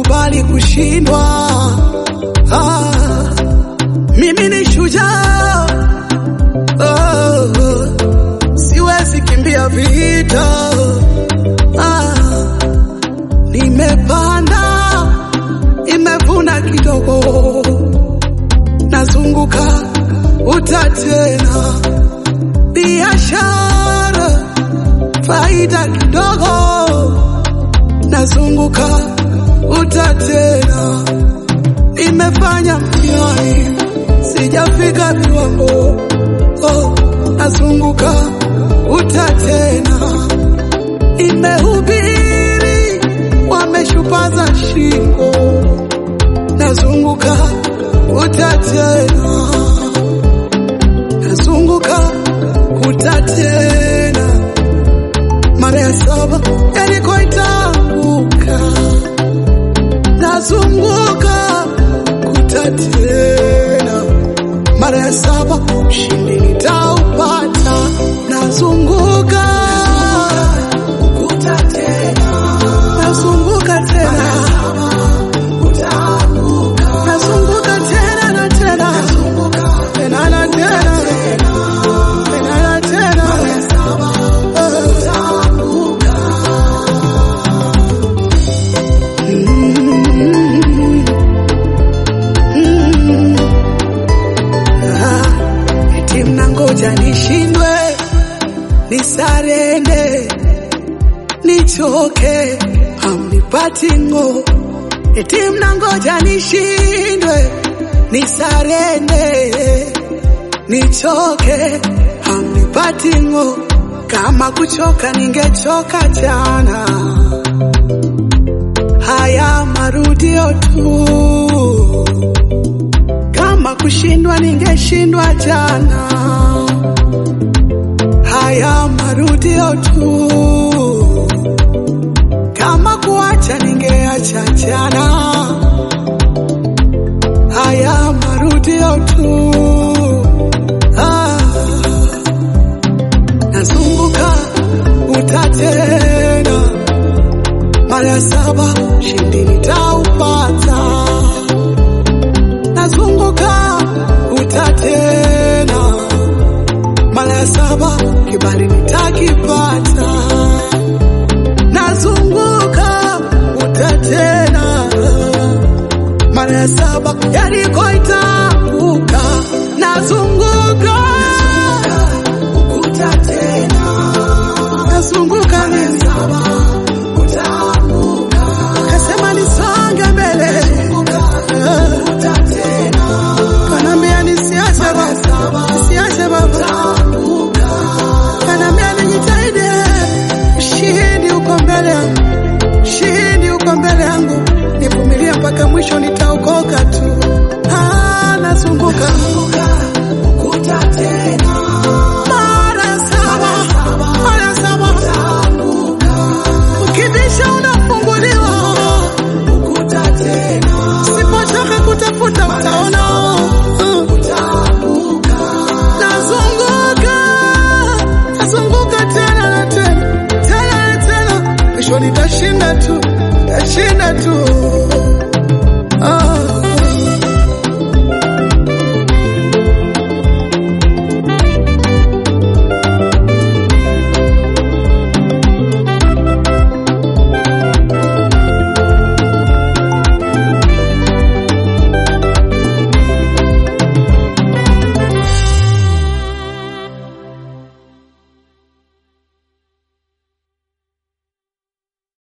sikubali kushindwa. Ah, mimi ni shujaa oh, siwezi kimbia vita. Ah, nimepanda, nimevuna kidogo, nazunguka uta tena, biashara faida kidogo, nazunguka uta tena, nimefanya mtihani sijafika viwango, oh, nazunguka uta tena, nimehubiri wameshupaza shingo, nazunguka uta tena, nazunguka uta tena, mara ya saba Yeriko itaanguka, nazunguka kuta tena, mara ya saba ushindi nitaupata, nazunguka kuta tena, nazunguka tena, nazunguka tena na tena, tena na tena, tena na tena, Ah, eti mnangoja nishindwe, nisarende, nichoke, hamnipati ng'o. Eti mnangoja nishindwe, nisarende, nichoke, hamnipati ng'o. Kama kuchoka ningechoka jana, haya marudio tu kama kushindwa ningeshindwa jana, haya marudio tu. Kama kuacha ningeacha jana, haya marudio tu. Ah, nazunguka uta tena, mara ya saba shindi nitaupata nazunguka uta tena, mara ya saba kibali nitakipata, nazunguka uta tena, mara ya saba Yeriko itaanguka, nazunguka